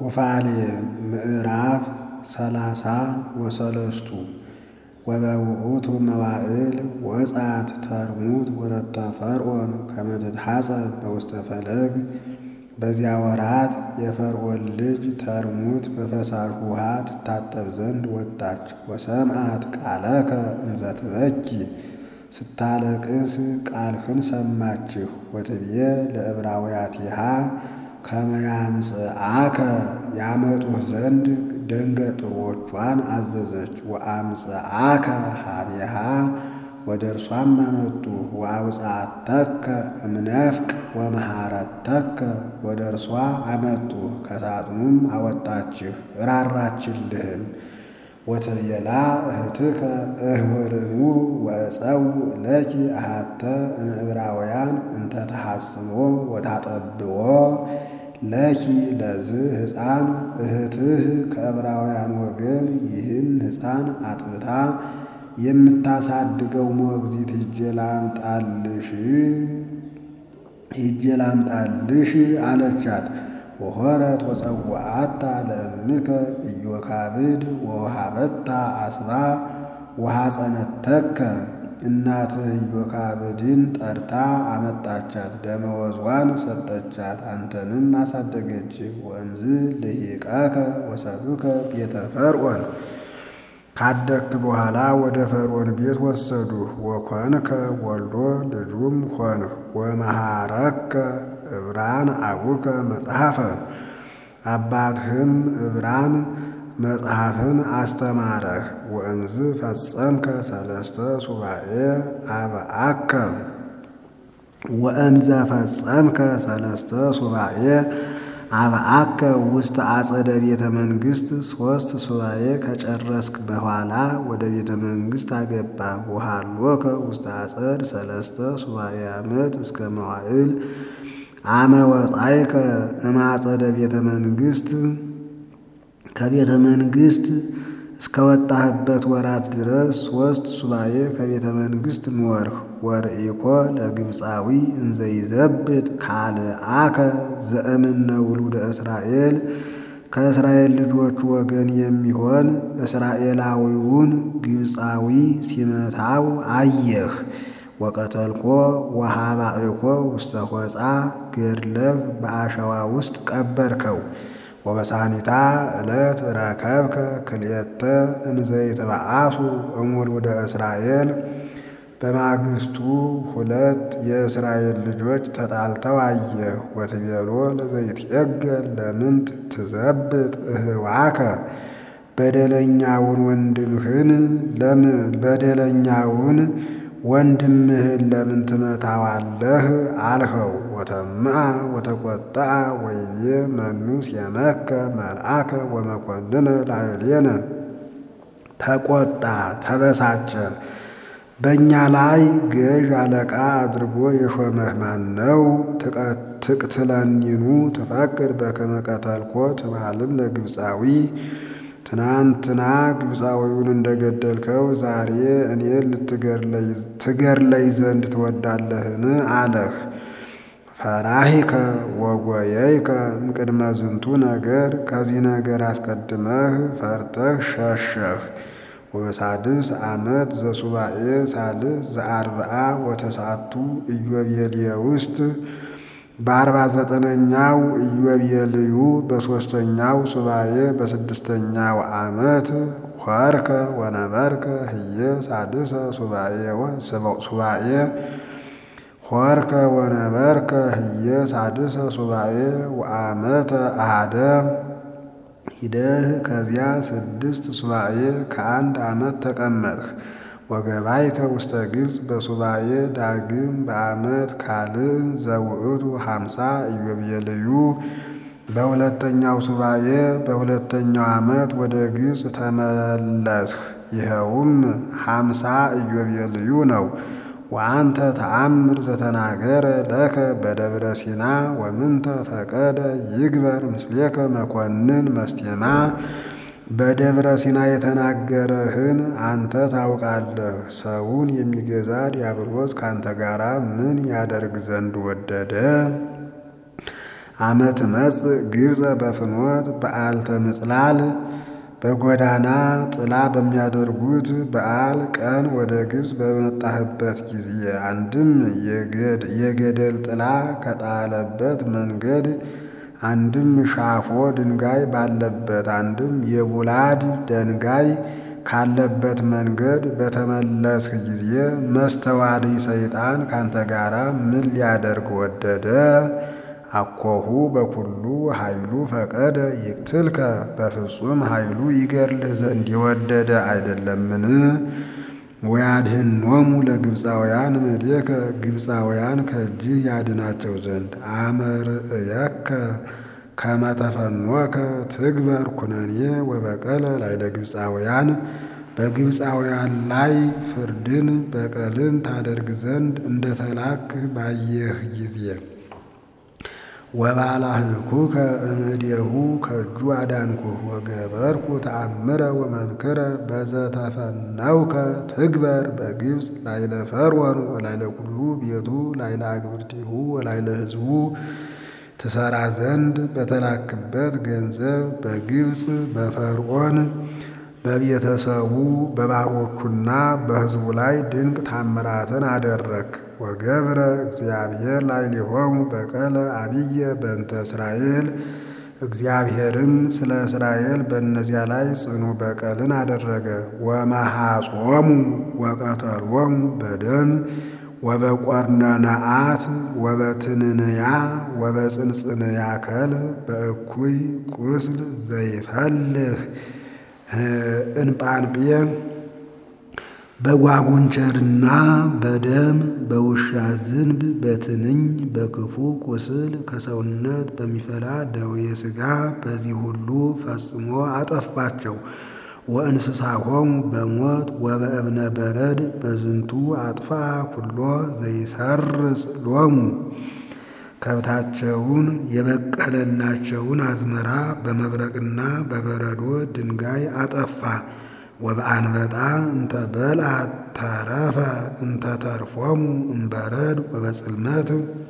ኩፋሌ ምዕራፍ ሰላሳ ወሰለስቱ ወበውእቱ መዋዕል ወጻት ተርሙት ወረተ ፈርዖን ከመ ትትሐፀብ በውስተ ፈለግ። በዚያ ወራት የፈርዖን ልጅ ተርሙት በፈሳሽ ውሃ ትታጠብ ዘንድ ወጣች። ወሰምዓት ቃለከ እንዘ ትበኪ ስታለቅስ ቃልህን ሰማችሁ። ወትብዬ ለዕብራውያቲሃ ከመ ያምጽአከ ያመጡህ ዘንድ ደንገጥሮቿን አዘዘች። ወአምጽአከ ኀቤሃ ወደ እርሷም አመጡህ። ወአውጽአተከ እምነፍቅ ወመሐረተከ ወደ እርሷ አመጡህ፣ ከሳጥኑም አወጣችህ ራራችልህም። ወትቤላ እህትከ እህውርኑ ወእፀውእ ለኪ አሐተ እምዕብራውያን እንተ ተሐጽኖ ወታጠብዎ ለኪ ለዝህ ሕፃን እህትህ ከዕብራውያን ወገን ይህን ሕፃን አጥብታ የምታሳድገው ሞግዚት ሂጄ ላምጣልሽ ሂጄ ላምጣልሽ አለቻት። ወሖረት ወፀውአታ ለእምከ ኢዮካብድ ወወሃበታ አስባ ወሐፀነተከ እናትህ ኢዮካብድን ጠርታ አመጣቻት፣ ደመወዝዋን ሰጠቻት፣ አንተንም አሳደገች። ወእምዝ ልሂቀከ ወሰዱከ ቤተ ፈርዖን ካደግክ በኋላ ወደ ፈርዖን ቤት ወሰዱህ። ወኮንከ ወልዶ ልጁም ሆንህ። ወመሃረከ ዕብራን አቡከ መጽሐፈ አባትህም ዕብራን መጽሐፍን አስተማረህ። ወእምዝ ፈጸምከ ሰለስተ ሱባኤ አብአከ ወእምዘ ፈጸምከ ሰለስተ ሱባኤ አብአከ ውስተ አጸደ ቤተ መንግሥት ሦስት ሱባኤ ከጨረስክ በኋላ ወደ ቤተ መንግሥት አገባ። ወሃሎከ ውስተ አጸድ ሰለስተ ሱባኤ ዓመት እስከ መዋዕል አመ ወጻእከ እማጸደ ቤተ መንግሥት ከቤተ መንግሥት እስከ ወጣህበት ወራት ድረስ ሦስት ሱባኤ ከቤተ መንግሥት ኖርህ። ወርኢኮ ለግብፃዊ እንዘ ይዘብጥ ካልአከ ዘእምነ ውሉደ እስራኤል ከእስራኤል ልጆች ወገን የሚሆን እስራኤላዊውን ግብፃዊ ሲመታው አየህ። ወቀተልኮ ወሃባእኮ ውስተ ሆፃ ገድለህ በአሸዋ ውስጥ ቀበርከው። ወበሳኒታ ዕለት ረከብከ ክልኤተ እንዘ ይትበአሱ እሙሉደ እስራኤል በማግስቱ ሁለት የእስራኤል ልጆች ተጣልተው አየህ። ወትቤሎ ለዘይትዔገል ለምንት ትዘብጥ እህዋከ በደለኛውን ወንድምህን በደለኛውን ወንድምህን ለምን ትመታዋለህ? አልኸው። ወተምአ ወተቈጥአ ወይቤ መኑ ሲመከ መልአከ ወመኰንነ ላዕሌነ ተቈጣ፣ ተበሳጨ። በእኛ ላይ ገዥ አለቃ አድርጎ የሾመህ ማን ነው? ትቅትለኒኑ ትፈቅድ በከመ ቀተልኮ ትማልም ለግብፃዊ ትናንትና ግብፃዊውን እንደገደልከው ዛሬ እኔን ልትገድለኝ ዘንድ ትወዳለህን? አለህ። ፈራሂከ ወጎየይከ እምቅድመ ዝንቱ ነገር ከዚህ ነገር አስቀድመህ ፈርተህ ሸሸህ። ወበሳድስ ዓመት ዘሱባኤ ሳልስ ዘአርብዓ ወተስዓቱ ኢዮቤልየ ውስጥ በአርባ ዘጠነኛው ኢዮቤልዩ በሦስተኛው ሱባኤ በስድስተኛው ዓመት ሖርከ ወነበርከ ህየ ሳድሰ ሱባኤ ሖርከ ወነበርከ ህየ ሳድሰ ሱባኤ ወአመተ አሃደ ሂደህ ከዚያ ስድስት ሱባኤ ከአንድ ዓመት ተቀመጥህ። ወገባይከ ውስተ ግብፅ በሱባኤ ዳግም በዓመት ካልእ ዘውእቱ ሀምሳ ኢዮቤልዩ በሁለተኛው ሱባኤ በሁለተኛው ዓመት ወደ ግብፅ ተመለስህ። ይኸውም ሀምሳ ኢዮቤልዩ ነው። ወአንተ ተአምር ዘተናገረ ለከ በደብረ ሲና ወምንተ ፈቀደ ይግበር ምስሌከ መኮንን መስቴማ በደብረ ሲና የተናገረህን አንተ ታውቃለህ። ሰውን የሚገዛ ዲያብሎስ ካንተ ጋር ምን ያደርግ ዘንድ ወደደ? አመት መጽእ ግብፀ በፍኖት በዓልተ ምጽላል በጎዳና ጥላ በሚያደርጉት በዓል ቀን ወደ ግብፅ በመጣህበት ጊዜ አንድም የገደል ጥላ ከጣለበት መንገድ አንድም ሻፎ ድንጋይ ባለበት አንድም የቡላድ ደንጋይ ካለበት መንገድ በተመለስህ ጊዜ መስተዋድይ ሰይጣን ካንተ ጋራ ምን ሊያደርግ ወደደ? አኮሁ በኩሉ ኃይሉ ፈቀደ ይቅትልከ በፍጹም ኃይሉ ይገድልህ ዘንድ የወደደ አይደለምን? ወያድኅኖሙ ለግብፃውያን እምኔከ ግብፃውያን ከእጅህ ያድናቸው ዘንድ አመርእየከ ከመ ተፈኖከ ትግበር ኩነኔ ወበቀለ ላዕለ ግብፃውያን በግብፃውያን ላይ ፍርድን በቀልን ታደርግ ዘንድ እንደተላክህ ባየህ ጊዜ ወባላህኩከ እምእዴሁ ከእጁ አዳንኩህ ወገበርኩ ተአምረ ወመንክረ በዘተፈነውከ ትግበር በግብፅ ላዕለ ፈርዖን ወላዕለ ኩሉ ቤቱ ላዕለ አግብርቲሁ ወላዕለ ሕዝቡ ትሰራ ዘንድ በተላክበት ገንዘብ በግብፅ በፈርዖን በቤተሰቡ በባሮቹና በሕዝቡ ላይ ድንቅ ታምራትን አደረግ። ወገብረ እግዚአብሔር ላዕሌሆሙ በቀለ አብየ በእንተ እስራኤል እግዚአብሔርም ስለ እስራኤል በእነዚያ ላይ ጽኑ በቀልን አደረገ። ወመሐጾሙ ወቀተሎሙ በደም ወበቈርነነአት ወበትንንያ ወበጽንጽንያ ከል በእኩይ ቁስል ዘይፈልህ እንጳንጴ በጓጉንቸርና በደም በውሻ ዝንብ በትንኝ በክፉ ቁስል ከሰውነት በሚፈላ ደዌ ሥጋ በዚህ ሁሉ ፈጽሞ አጠፋቸው። ወእንስሳሆሙ በሞት ወበእብነ በረድ በዝንቱ አጥፋ ኩሎ ዘይሰርጽ ሎሙ ከብታቸውን የበቀለላቸውን አዝመራ በመብረቅና በበረዶ ድንጋይ አጠፋ። ወበአንበጣ እንተ በልዐት ተረፈ እንተ ተርፎሙ እምበረድ ወበጽልመት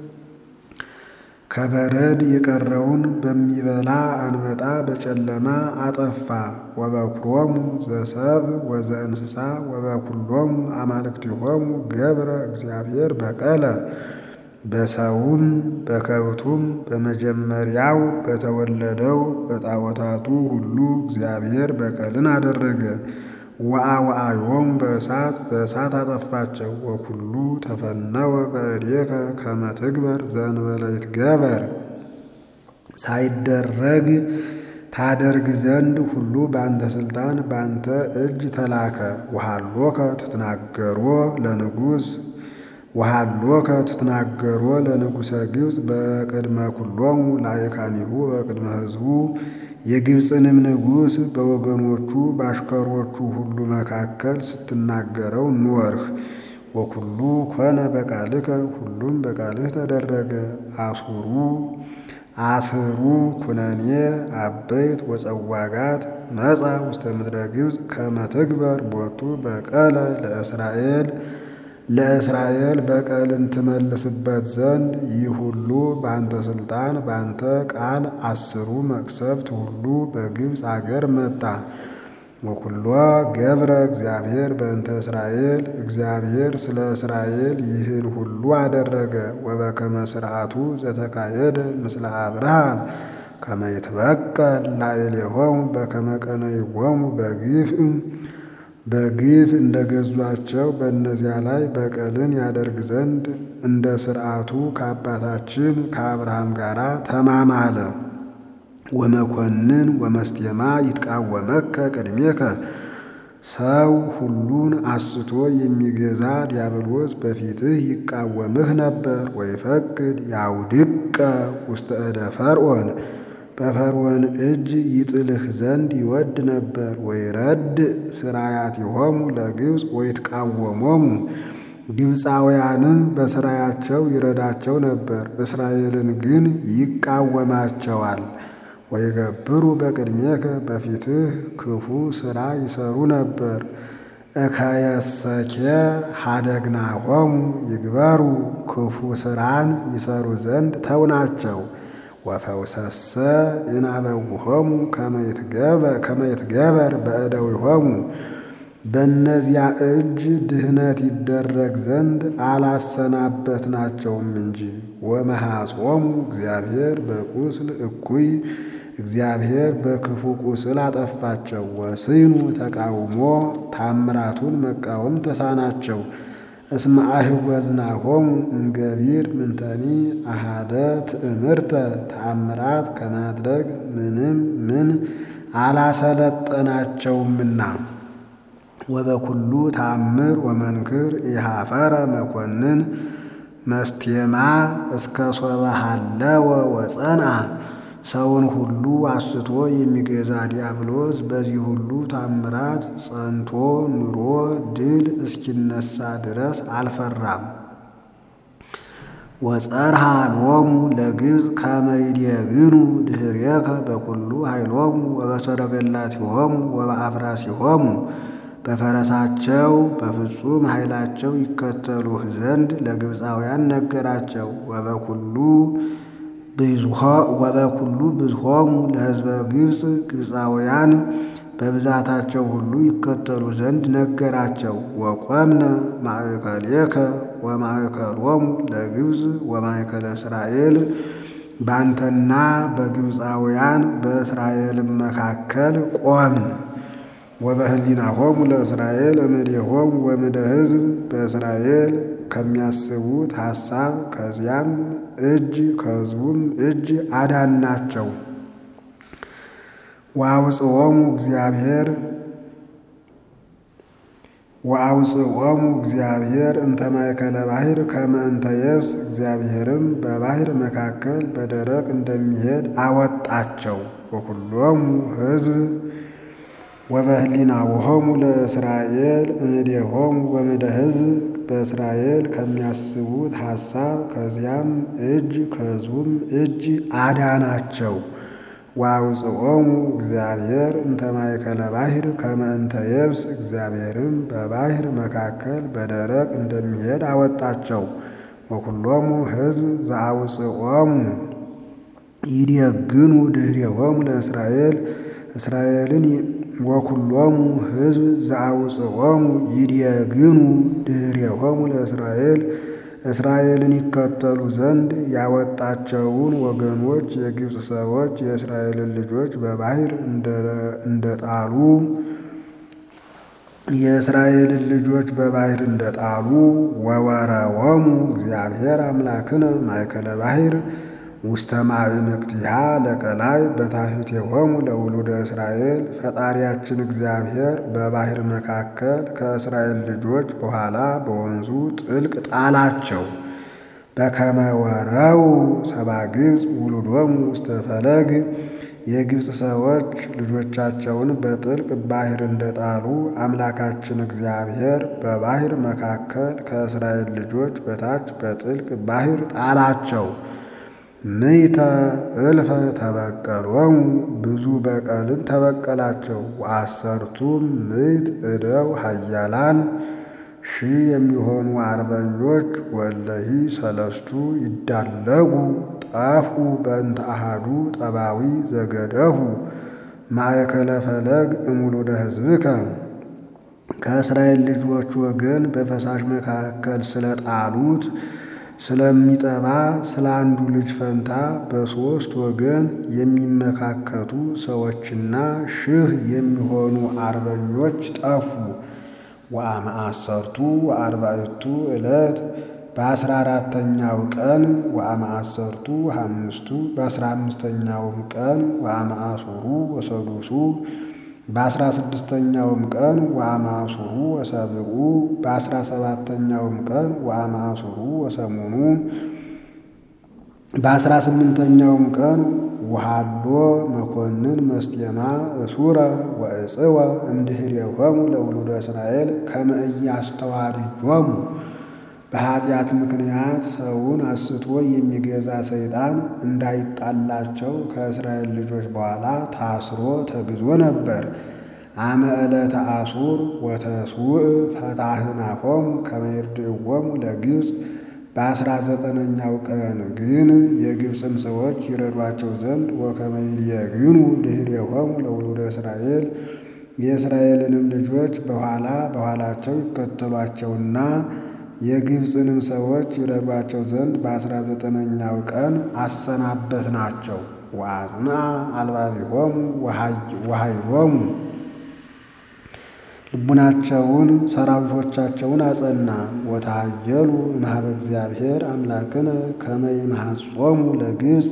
ከበረድ የቀረውን በሚበላ አንበጣ በጨለማ አጠፋ። ወበኩሮሙ ዘሰብ ወዘእንስሳ ወበኩሎሙ አማልክቲሆሙ ገብረ እግዚአብሔር በቀለ በሰውም በከብቱም በመጀመሪያው በተወለደው በጣዖታቱ ሁሉ እግዚአብሔር በቀልን አደረገ። ወአውዓዮሙ በእሳት በእሳት አጠፋቸው። ወኩሉ ተፈነወ በእዴከ ከመ ትግበር ዘእንበለ ይትገበር ሳይደረግ ታደርግ ዘንድ ሁሉ በአንተ ሥልጣን በአንተ እጅ ተላከ። ወሃሎከ ትትናገሮ ለንጉሥ ወሃሎከ ትትናገሮ ለንጉሠ ግብፅ በቅድመ ኩሎሙ ላዕካኒሁ በቅድመ ሕዝቡ የግብፅንም ንጉሥ በወገኖቹ በአሽከሮቹ ሁሉ መካከል ስትናገረው ኖርህ። ወኩሉ ኮነ በቃልከ ሁሉም በቃልህ ተደረገ። አሱሩ አስሩ ኩነኔ አበይት ወጸዋጋት መጻ ውስተ ምድረ ግብፅ ከመ ትግበር ቦቱ በቀለ ለእስራኤል ለእስራኤል በቀልን ትመልስበት ዘንድ ይህ ሁሉ በአንተ ሥልጣን በአንተ ቃል አስሩ መቅሰፍት ሁሉ በግብፅ አገር መጣ። ወኩሎ ገብረ እግዚአብሔር በእንተ እስራኤል እግዚአብሔር ስለ እስራኤል ይህን ሁሉ አደረገ። ወበከመ ሥርዓቱ ዘተካየደ ምስለ አብርሃም ከመ ይትበቀል ላዕሌሆሙ በከመ ቀነይዎሙ በግፍ በግፍ እንደ ገዟቸው በእነዚያ ላይ በቀልን ያደርግ ዘንድ እንደ ሥርዓቱ ከአባታችን ከአብርሃም ጋር ተማማለ። ወመኮንን ወመስቴማ ይትቃወመከ ቅድሜከ ሰው ሁሉን አስቶ የሚገዛ ዲያብሎስ በፊትህ ይቃወምህ ነበር። ወይፈቅድ ያውድቀ ውስተ እደ ፈርዖን በፈርዖን እጅ ይጥልህ ዘንድ ይወድ ነበር። ወይረድ ሥራያቲሆሙ ለግብፅ ወይትቃወሞሙ ግብፃውያንን በሥራያቸው ይረዳቸው ነበር፣ እስራኤልን ግን ይቃወማቸዋል። ወይገብሩ በቅድሜከ በፊትህ ክፉ ሥራ ይሰሩ ነበር። እከየሰኬ ሀደግናሆሙ ይግበሩ ክፉ ሥራን ይሰሩ ዘንድ ተውናቸው። ወፈውሰሰ ይናበውሆሙ ከመ ይትገበር በእደዊሆሙ በእነዚያ እጅ ድህነት ይደረግ ዘንድ አላሰናበትናቸውም እንጂ። ወመሐጾሙ እግዚአብሔር በቁስል እኩይ እግዚአብሔር በክፉ ቁስል አጠፋቸው። ወስኑ ተቃውሞ ታምራቱን መቃወም ተሳናቸው። እስመ አህወልናሆሙ እምገቢር ምንተኒ አሃደ ትእምርተ ተአምራት ከማድረግ ምንም ምን አላሰለጠናቸውምና። ወበኩሉ ተአምር ወመንክር ኢሃፈረ መኮንን መስቴማ እስከ ሶበ ሀለወ ወጸንዐ ሰውን ሁሉ አስቶ የሚገዛ ዲያብሎስ በዚህ ሁሉ ታምራት ጸንቶ ኑሮ ድል እስኪነሳ ድረስ አልፈራም። ወጸርሃ ሎሙ ለግብፅ ከመ ይዴግኑ ድኅሬከ በኩሉ ኃይሎሙ ወበሰረገላቲሆሙ ወበአፍራሲሆሙ በፈረሳቸው በፍጹም ኃይላቸው ይከተሉህ ዘንድ ለግብፃውያን ነገራቸው። ወበኩሉ ወበኩሉ ብዝሆሙ ለሕዝበ ግብፅ ግብፃውያን በብዛታቸው ሁሉ ይከተሉ ዘንድ ነገራቸው። ወቆምነ ማእከሌከ ወማእከሎሙ ለግብፅ ወማእከለ እስራኤል በአንተና በግብፃውያን በእስራኤልም መካከል ቆምን። ወበህሊናሆሙ ለእስራኤል እምኔሆሙ ወምደ ሕዝብ በእስራኤል ከሚያስቡት ሐሳብ ከዚያም እጅ ከሕዝቡም እጅ አዳናቸው። ወአውፅኦሙ እግዚአብሔር ወአውፅኦሙ እግዚአብሔር እንተ ማእከለ ባሕር ከመ እንተ የብስ እግዚአብሔርም በባሕር መካከል በደረቅ እንደሚሄድ አወጣቸው። ወኩሎሙ ሕዝብ ወበህሊናሆሙ ለእስራኤል እምኔሆሙ ወምደ ሕዝብ በእስራኤል ከሚያስቡት ሐሳብ ከዚያም እጅ ከሕዝቡም እጅ አዳናቸው። ወአውፅኦሙ እግዚአብሔር እንተ ማእከለ ባሕር ከመ እንተ የብስ እግዚአብሔርም በባሕር መካከል በደረቅ እንደሚሄድ አወጣቸው። ወኩሎሙ ሕዝብ ዘአውፅኦሙ ይዴግኑ ድኅሬሆሙ ለእስራኤል እስራኤልን ወኩሎሙ ሕዝብ ዘአውፅኦሙ ይዴግኑ ድኅሬሆሙ ለእስራኤል እስራኤልን ይከተሉ ዘንድ ያወጣቸውን ወገኖች የግብፅ ሰዎች የእስራኤልን ልጆች በባሕር እንደጣሉ የእስራኤልን ልጆች በባሕር እንደጣሉ ወወረወሙ እግዚአብሔር አምላክነ ማእከለ ባሕር ውስተ ማዕምቅቲሃ ለቀላይ በታሕቴሆሙ ለውሉደ እስራኤል ፈጣሪያችን እግዚአብሔር በባሕር መካከል ከእስራኤል ልጆች በኋላ በወንዙ ጥልቅ ጣላቸው። በከመ ወረው ሰባ ግብፅ ውሉዶሙ ውስተ ፈለግ የግብፅ ሰዎች ልጆቻቸውን በጥልቅ ባሕር እንደጣሉ አምላካችን እግዚአብሔር በባሕር መካከል ከእስራኤል ልጆች በታች በጥልቅ ባሕር ጣላቸው። ምይተ እልፈ ተበቀሎሙ ብዙ በቀልን ተበቀላቸው። ወአሰርቱ ምዕት እደው ኃያላን ሺህ የሚሆኑ አርበኞች ወለሂ ሰለስቱ ይዳለጉ ጠፉ በእንተ አሃዱ ጠባዊ ዘገደሁ ማእከለ ፈለግ እሙሉደ ሕዝብከ ከእስራኤል ልጆች ወገን በፈሳሽ መካከል ስለጣሉት ስለሚጠባ ስለ አንዱ ልጅ ፈንታ በሦስት ወገን የሚመካከቱ ሰዎችና ሺህ የሚሆኑ አርበኞች ጠፉ። ወአመአሰርቱ ወአርባዕቱ ዕለት በአስራ አራተኛው ቀን ወአመአሰርቱ አምስቱ በአስራ አምስተኛውም ቀን ወአመአሱሩ ወሰዱሱ በአስራ ስድስተኛውም ቀን ወአማሱሩ ወሰብኡ በአስራ ሰባተኛውም ቀን ወአማሱሩ ወሰሙኑ በአስራ ስምንተኛውም ቀን ውሃዶ መኮንን መስቴማ እሱረ ወእጽወ እምድኅሬሆሙ ለውሉደ እስራኤል ከመ ኢያስተዋድዮሙ በኃጢአት ምክንያት ሰውን አስቶ የሚገዛ ሰይጣን እንዳይጣላቸው ከእስራኤል ልጆች በኋላ ታስሮ ተግዞ ነበር። አመ ዕለተ አሱር ወተስውእ ፈታህናሆሙ ከመ ይርድእዎሙ ለግብፅ በአስራ ዘጠነኛው ቀን ግን የግብፅን ሰዎች ይረዷቸው ዘንድ ወከመ ይልየግኑ ድኅሬሆሙ ለውሉደ እስራኤል የእስራኤልንም ልጆች በኋላ በኋላቸው ይከተሏቸውና የግብፅንም ሰዎች ይረዷቸው ዘንድ በአስራ ዘጠነኛው ቀን አሰናበት ናቸው። ወአጽንዐ አልባቢሆሙ ወኃይሎሙ ልቡናቸውን ሰራዊቶቻቸውን አጸና። ወተሃየሉ እምኀበ እግዚአብሔር አምላክነ ከመ ይምሐጾሙ ለግብፅ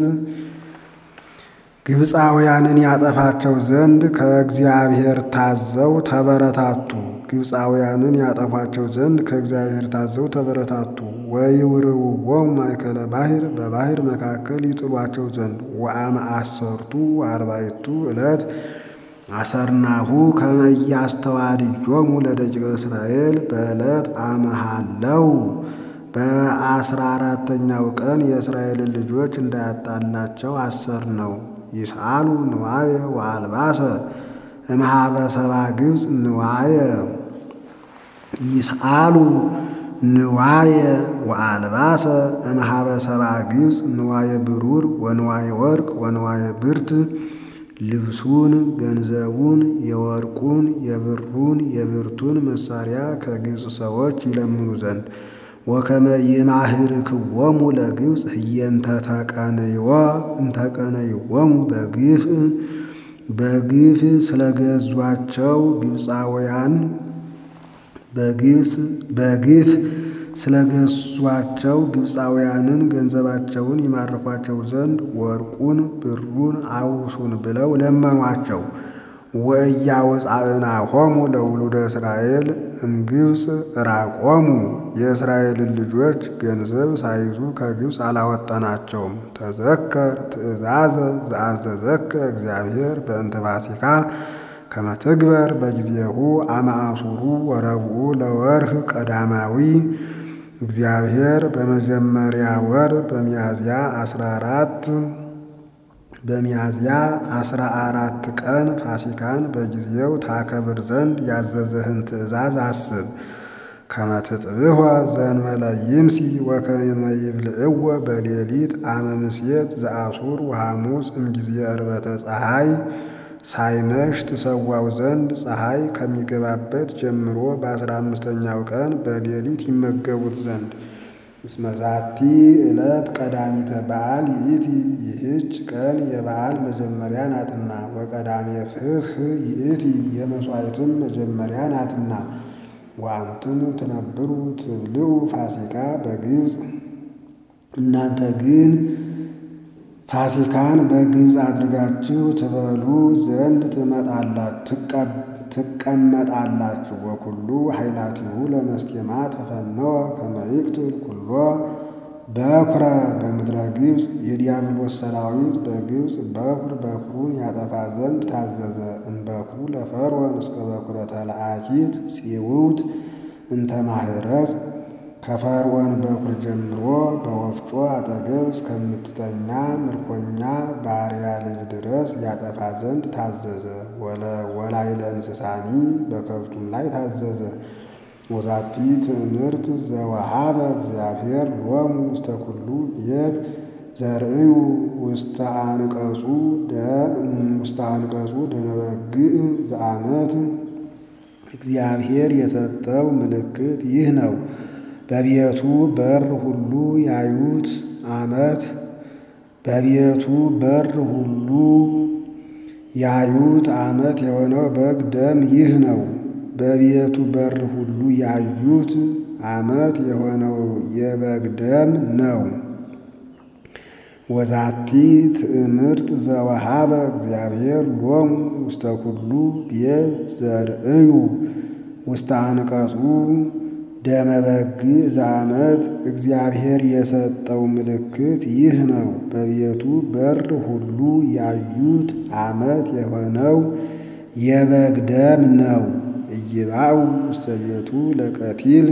ግብፃውያንን ያጠፋቸው ዘንድ ከእግዚአብሔር ታዘው ተበረታቱ። ግብፃውያንን ያጠፏቸው ዘንድ ከእግዚአብሔር ታዘው ተበረታቱ። ወይውርውዎሙ ማእከለ ባሕር በባሕር መካከል ይጥሏቸው ዘንድ ወአመ አሰርቱ አርባዕቱ ዕለት አሰርናሁ ከመ ኢያስተዋድዮሙ ለደቂቀ እስራኤል በዕለት አመሃለው በአስራ አራተኛው ቀን የእስራኤልን ልጆች እንዳያጣላቸው አሰር ነው። ይስአሉ ንዋየ ወአልባሰ እምኀበ ሰባ ግብፅ ንዋየ ይስአሉ ንዋየ ወአልባሰ እምኀበ ሰባ ግብፅ ንዋየ ብሩር ወንዋየ ወርቅ ወንዋየ ብርት ልብሱን፣ ገንዘቡን፣ የወርቁን፣ የብሩን፣ የብርቱን መሳሪያ ከግብፅ ሰዎች ይለምኑ ዘንድ ወከመ ይማህርክዎሙ ለግብፅ ህየንተ ተቀንይዎ እንተቀነይዎሙ በግፍ በግፍ ስለገዟቸው ግብፃውያን በግብፅ በግፍ ስለገዟቸው ግብፃውያንን ገንዘባቸውን ይማርኳቸው ዘንድ ወርቁን ብሩን አውሱን ብለው ለመኗቸው። ወኢያወፃእናሆሙ ለውሉደ እስራኤል እምግብፅ ራቆሙ የእስራኤልን ልጆች ገንዘብ ሳይዙ ከግብፅ አላወጣናቸውም። ተዘከር ትእዛዘ ዘአዘዘከ እግዚአብሔር በእንተ ፋሲካ ከመ ትግበር በጊዜሁ አመ አሱሩ ወረብዑ ለወርህ ቀዳማዊ እግዚአብሔር በመጀመሪያ ወር በሚያዝያ አስራ አራት በሚያዝያ አስራ አራት ቀን ፋሲካን በጊዜው ታከብር ዘንድ ያዘዘህን ትእዛዝ አስብ። ከመ ትጥብሖ ዘእንበለ ይምሲ ወከመ ይብልዕዎ በሌሊት አመ ምሴት ዘአሱር ወሐሙስ እምጊዜ ዕርበተ ፀሐይ ሳይመሽ ትሰዋው ዘንድ ፀሐይ ከሚገባበት ጀምሮ በአስራ አምስተኛው ቀን በሌሊት ይመገቡት ዘንድ እስመ ዛቲ ዕለት ቀዳሚተ በዓል ይእቲ ይህች ቀን የበዓል መጀመሪያ ናትና፣ ወቀዳሜ ፍስሕ ይእቲ የመሥዋዕትም መጀመሪያ ናትና። ወአንትሙ ትነብሩ ትብልዑ ፋሲካ በግብፅ እናንተ ግን ፋሲካን በግብፅ አድርጋችሁ ትበሉ ዘንድ ትቀመጣላችሁ። ወኩሉ ኃይላቲሁ ለመስቴማ ተፈነወ ከመ ይቅትል ኩሎ በኩረ በምድረ ግብፅ የዲያብሎስ ሰራዊት በግብፅ በኩር በኩሩን ያጠፋ ዘንድ ታዘዘ። እምበኩሩ ለፈርዖን እስከ በኩረ ተለአኪት ጽውውት እንተ ማህረጽ ከፈርዖን በኩር ጀምሮ በወፍጮ አጠገብ እስከምትተኛ ምርኮኛ ባሪያ ልጅ ድረስ ያጠፋ ዘንድ ታዘዘ። ወላይለ እንስሳኒ በከብቱም ላይ ታዘዘ። ወዛቲ ትእምርት ዘወሃበ እግዚአብሔር ሎሙ ውስተ ኩሉ ቤት ዘርእዩ ውስተ አንቀጹ ውስተ አንቀጹ ደነበግእ ዘአመት እግዚአብሔር የሰጠው ምልክት ይህ ነው። በቤቱ በር ሁሉ ያዩት ዓመት በቤቱ በር ሁሉ ያዩት ዓመት የሆነው በግ ደም ይህ ነው። በቤቱ በር ሁሉ ያዩት ዓመት የሆነው የበግ ደም ነው። ወዛቲ ትእምርት ዘወሃበ እግዚአብሔር ሎሙ ውስተ ኩሉ ቤት ዘርእዩ ውስተ አንቀጹ ደመ በግዕ ዘአመት እግዚአብሔር የሰጠው ምልክት ይህ ነው። በቤቱ በር ሁሉ ያዩት ዓመት የሆነው የበግ ደም ነው። ኢይባኡ ውስተ ቤቱ ለቀቲል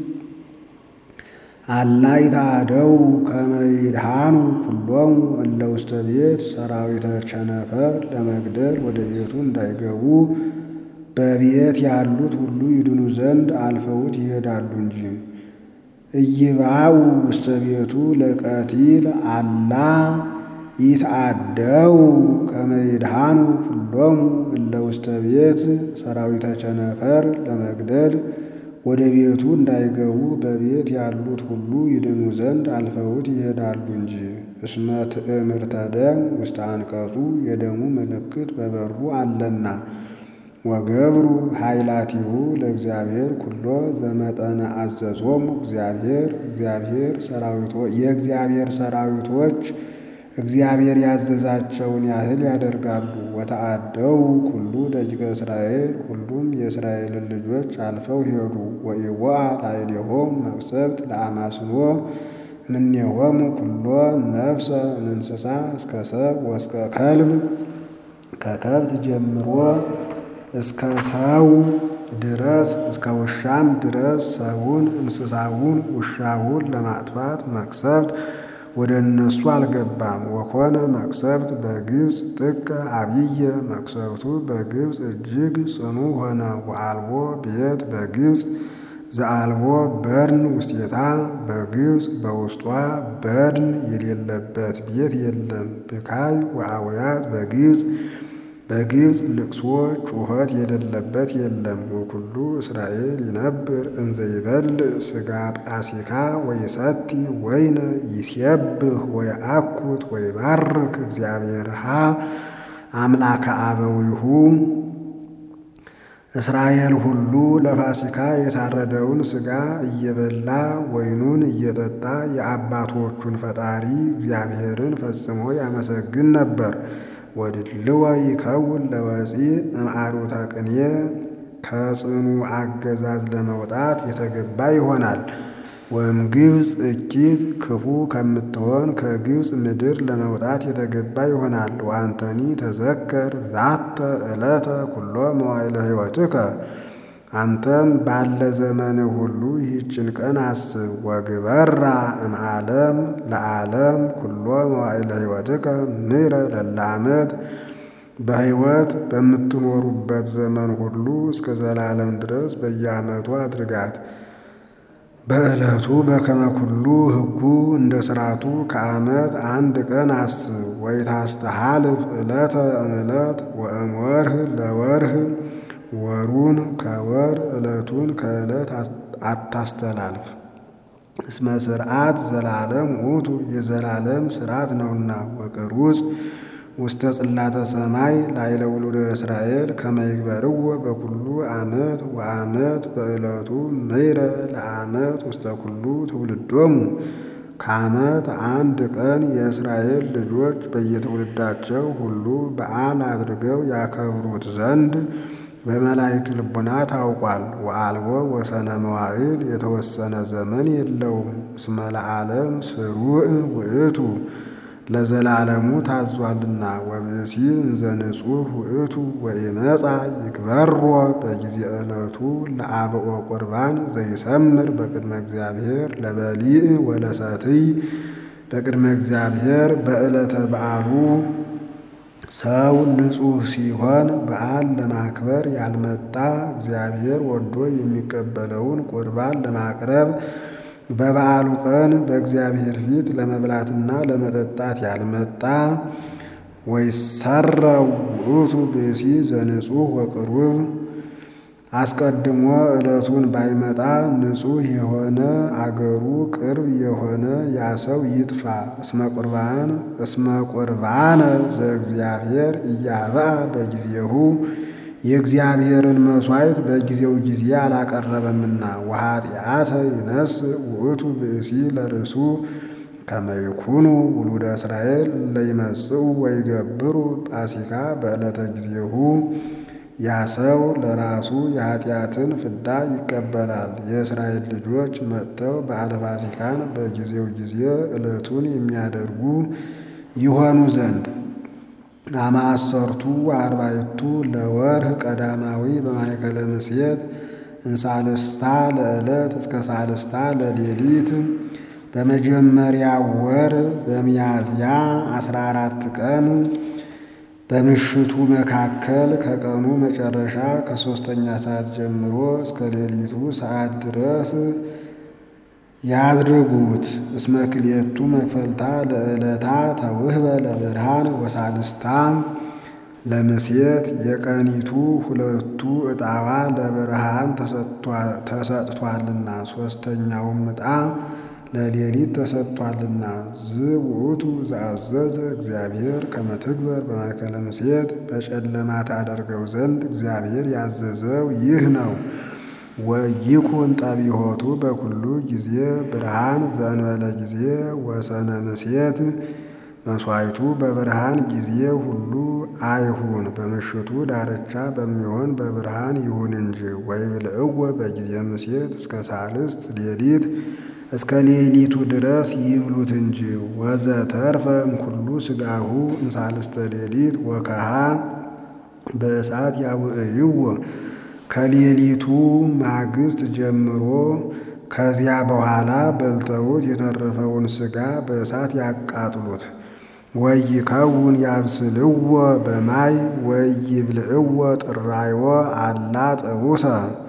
አላ ይትአደው ከመ ይድኃኑ ኩሎሙ እለ ውስተ ቤት ሰራዊተ ቸነፈር ለመግደል ወደ ቤቱ እንዳይገቡ በቤት ያሉት ሁሉ ይድኑ ዘንድ አልፈውት ይሄዳሉ እንጂ። እይባው ውስተ ቤቱ ለቀቲል አላ ይትአደው ከመ ይድሃኑ ኩሎሙ እለ ውስተ ቤት ሰራዊተ ቸነፈር ለመግደል ወደ ቤቱ እንዳይገቡ በቤት ያሉት ሁሉ ይድኑ ዘንድ አልፈውት ይሄዳሉ እንጂ። እስመ ትእምርተ ደም ውስተ አንቀጹ የደሙ ምልክት በበሩ አለና። ወገብሩ ኃይላቲሁ ለእግዚአብሔር ኩሎ ዘመጠነ አዘዞሙ እግዚአብሔር እግዚአብሔር የእግዚአብሔር ሰራዊቶች እግዚአብሔር ያዘዛቸውን ያህል ያደርጋሉ። ወተአደው ኩሉ ደቂቀ እስራኤል ሁሉም የእስራኤልን ልጆች አልፈው ሄዱ። ወኢወአ ላዕሌሆሙ መቅሰፍት ለአማስኖ እምኔሆሙ ኩሎ ነፍሰ እምእንስሳ እስከ ሰብ ወእስከ ከልብ ከከብት ጀምሮ እስከ ሰው ድረስ እስከ ውሻም ድረስ ሰውን፣ እንስሳውን፣ ውሻውን ለማጥፋት መቅሰፍት ወደ እነሱ አልገባም። ወኮነ መቅሰፍት በግብፅ ጥቀ አብየ መቅሰፍቱ በግብፅ እጅግ ጽኑ ሆነ። ወአልቦ ቤት በግብፅ ዘአልቦ በድን ውስቴታ በግብፅ በውስጧ በድን የሌለበት ቤት የለም። ብካይ ወአውያት በግብፅ በግብፅ ልቅሶ ጩኸት የሌለበት የለም። ወኩሉ እስራኤል ይነብር እንዘ ይበልዕ ሥጋ ጳሲካ ወይሰቲ ወይነ ይሴብህ ወየአኩት ወይባርክ እግዚአብሔርሃ አምላከ አበዊሁ እስራኤል ሁሉ ለፋሲካ የታረደውን ሥጋ እየበላ ወይኑን እየጠጣ የአባቶቹን ፈጣሪ እግዚአብሔርን ፈጽሞ ያመሰግን ነበር። ወድልወ ይከውን ለወፂእ እምአሩተ ቅኔ ከጽኑ አገዛዝ ለመውጣት የተገባ ይሆናል። ወይም ግብፅ እኪት ክፉ ከምትሆን ከግብፅ ምድር ለመውጣት የተገባ ይሆናል። ወአንተኒ ተዘከር ዛተ ዕለተ ኩሎ መዋዕለ ሕይወትከ አንተም ባለ ዘመንህ ሁሉ ይህችን ቀን አስብ። ወግበራ እምዓለም ለዓለም ኩሎ መዋዕለ ሕይወትከ ምሕረ ለለ ዓመት በሕይወት በምትኖሩበት ዘመን ሁሉ እስከ ዘላለም ድረስ በየዓመቱ አድርጋት። በዕለቱ በከመ ኩሉ ሕጉ እንደ ሥርዓቱ ከዓመት አንድ ቀን አስብ። ወይታስተሃልፍ ዕለተ እምዕለት ወእምወርህ ለወርህ ወሩን ከወር ዕለቱን ከዕለት አታስተላልፍ። እስመ ስርዓት ዘላለም ውእቱ የዘላለም ስርዓት ነውና። ወቅሩጽ ውስተ ጽላተ ሰማይ ላዕለ ውሉደ እስራኤል ከመ ይግበርዎ በኩሉ ዓመት ወዓመት በዕለቱ ምሕረ ለዓመት ውስተ ኩሉ ትውልዶሙ ከዓመት አንድ ቀን የእስራኤል ልጆች በየትውልዳቸው ሁሉ በዓል አድርገው ያከብሩት ዘንድ በመላእክት ልቡና ታውቋል። ወአልቦ ወሰነ መዋዕል የተወሰነ ዘመን የለውም። እስመ ለዓለም ስሩዕ ውእቱ ለዘላለሙ ታዟልና። ወብእሲ እንዘ ንጹሕ ውእቱ ወኢመጻ ይግበሮ በጊዜ ዕለቱ ለአብኦ ቁርባን ዘይሰምር በቅድመ እግዚአብሔር ለበሊዕ ወለሰትይ በቅድመ እግዚአብሔር በዕለተ በዓሉ ሰው ንጹሕ ሲሆን በዓል ለማክበር ያልመጣ እግዚአብሔር ወዶ የሚቀበለውን ቁርባን ለማቅረብ በበዓሉ ቀን በእግዚአብሔር ፊት ለመብላትና ለመጠጣት ያልመጣ ወይሰረው ውእቱ ብእሲ ዘንጹሕ ወቅሩብ አስቀድሞ ዕለቱን ባይመጣ ንጹሕ የሆነ አገሩ ቅርብ የሆነ ያ ሰው ይጥፋ። እስመ ቁርባን እስመ ቁርባነ ዘእግዚአብሔር እያበአ በጊዜሁ የእግዚአብሔርን መሥዋዕት በጊዜው ጊዜ አላቀረበምና። ወኃጢአተ ይነስ ውእቱ ብእሲ ለርእሱ ከመ ይኩኑ ውሉደ እስራኤል ለይመጽኡ ወይገብሩ ጳሲካ በዕለተ ጊዜሁ ያ ሰው ለራሱ የኃጢአትን ፍዳ ይቀበላል። የእስራኤል ልጆች መጥተው በዓለ ፋሲካን በጊዜው ጊዜ ዕለቱን የሚያደርጉ ይሆኑ ዘንድ አማሰርቱ አርባዕቱ ለወርህ ቀዳማዊ በማእከለ ምሴት እንሳልስታ ለዕለት እስከ ሳልስታ ለሌሊት በመጀመሪያ ወር በሚያዝያ አስራ አራት ቀን በምሽቱ መካከል ከቀኑ መጨረሻ ከሦስተኛ ሰዓት ጀምሮ እስከ ሌሊቱ ሰዓት ድረስ ያድርጉት። እስመ ክልኤቱ መክፈልታ ለዕለታ ተውህበ ለብርሃን ወሳልስታ ለምሴት የቀኒቱ ሁለቱ ዕጣዋ ለብርሃን ተሰጥቷልና ሦስተኛውም ዕጣ ለሌሊት ተሰጥቷልና። ዝውእቱ ዘአዘዘ እግዚአብሔር ከመ ትግበር በማእከለ ምሴት በጨለማ ታደርገው ዘንድ እግዚአብሔር ያዘዘው ይህ ነው። ወይኩን ጠቢሆቱ በኩሉ ጊዜ ብርሃን ዘእንበለ ጊዜ ወሰነ ምሴት መሥዋዕቱ በብርሃን ጊዜ ሁሉ አይሁን፣ በምሽቱ ዳርቻ በሚሆን በብርሃን ይሁን እንጂ። ወይብልዕዎ በጊዜ ምሴት እስከ ሳልስት ሌሊት እስከ ሌሊቱ ድረስ ይብሉት እንጂ። ወዘተርፈ እምኩሉ ሥጋሁ እምሳልስተ ሌሊት ወከሃ በእሳት ያውዕይዎ ከሌሊቱ ማግስት ጀምሮ ከዚያ በኋላ በልተውት የተረፈውን ሥጋ በእሳት ያቃጥሉት። ወይከውን ያብስልዎ በማይ ወይብልዕዎ ጥራይዎ አላ ጥቡሰ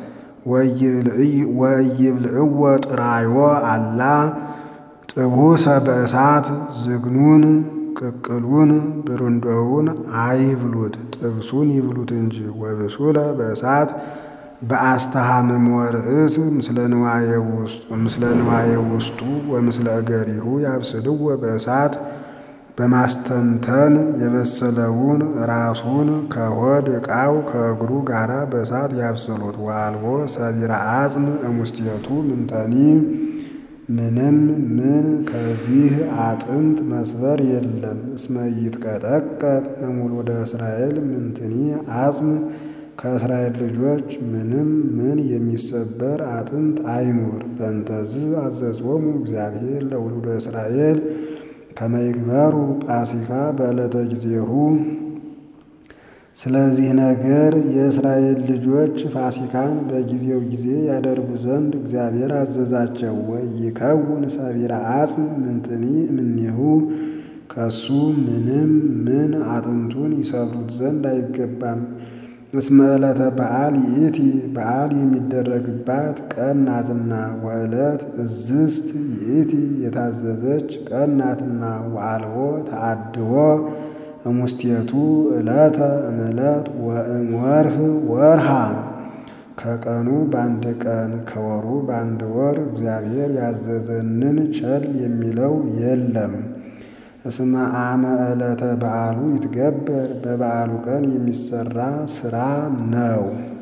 ወይብልዕዎ ጥራይዎ አላ ጥቡሰ በእሳት ዝግኑን ቅቅሉን ብርንዶውን አይብሉት፣ ጥብሱን ይብሉት እንጂ። ወብሱለ በእሳት በአስተሃምሞ ርእስ ምስለ ንዋየ ውስጡ ወምስለ እገሪሁ ያብስልዎ በእሳት በማስተንተን የበሰለውን ራሱን ከሆድ ዕቃው ከእግሩ ጋራ በእሳት ያብስሉት። ወአልቦ ሰቢረ አጽም እሙስቴቱ ምንተኒ ምንም ምን ከዚህ አጥንት መስበር የለም። እስመ ይትቀጠቀጥ እሙሉደ እስራኤል ምንትኒ አጽም ከእስራኤል ልጆች ምንም ምን የሚሰበር አጥንት አይኑር። በእንተዝ አዘዞሙ እግዚአብሔር ለውሉደ እስራኤል ከመ ይግበሩ ጳሲካ በዕለተ ጊዜሁ። ስለዚህ ነገር የእስራኤል ልጆች ፋሲካን በጊዜው ጊዜ ያደርጉ ዘንድ እግዚአብሔር አዘዛቸው። ወይከውን ሰቢረ አጽም ምንትኒ እምኔሁ ከሱ ምንም ምን አጥንቱን ይሰብሩት ዘንድ አይገባም። እስመ ዕለተ በዓል ይእቲ በዓል የሚደረግባት ቀን ናትና። ወዕለት እዝስት ይእቲ የታዘዘች ቀን ናትና። ወአልቦ ተአድቦ እሙስቴቱ ዕለተ እምዕለት ወእምወርህ ወርሃ ከቀኑ በአንድ ቀን ከወሩ በአንድ ወር እግዚአብሔር ያዘዘንን ቸል የሚለው የለም። እስመ አመ ዕለተ በዓሉ ይትገበር በበዓሉ ቀን የሚሰራ ሥራ ነው።